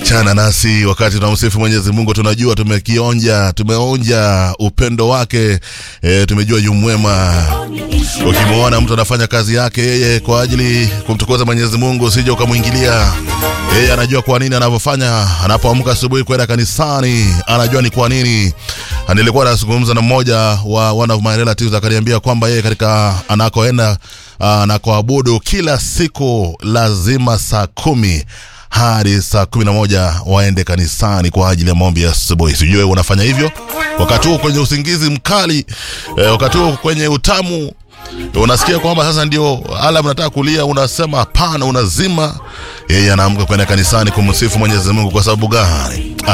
Achana nasi wakati tunamsifu Mwenyezi Mungu, tunajua tumekionja, tumeonja upendo wake e, tumejua yu mwema. Ukimwona mtu anafanya kazi yake yeye kwa ajili kumtukuza Mwenyezi Mungu, usije ukamwingilia. Yeye anajua kwa nini anavyofanya. Anapoamka asubuhi kwenda kanisani, anajua ni kwa nini. Nilikuwa nazungumza na mmoja wa one of my relatives akaniambia kwamba yeye katika anakoenda anakoabudu kila siku lazima saa kumi hadi saa kumi na moja waende kanisani kwa ajili ya maombi ya asubuhi. Sijui wewe unafanya hivyo wakati huu kwenye usingizi mkali eh, wakati huu kwenye utamu unasikia kwamba sasa ndio alam nataka kulia, unasema hapana, unazima. Yeye anaamka kwenda kanisani kumsifu Mwenyezi Mungu. Kwa sababu gani?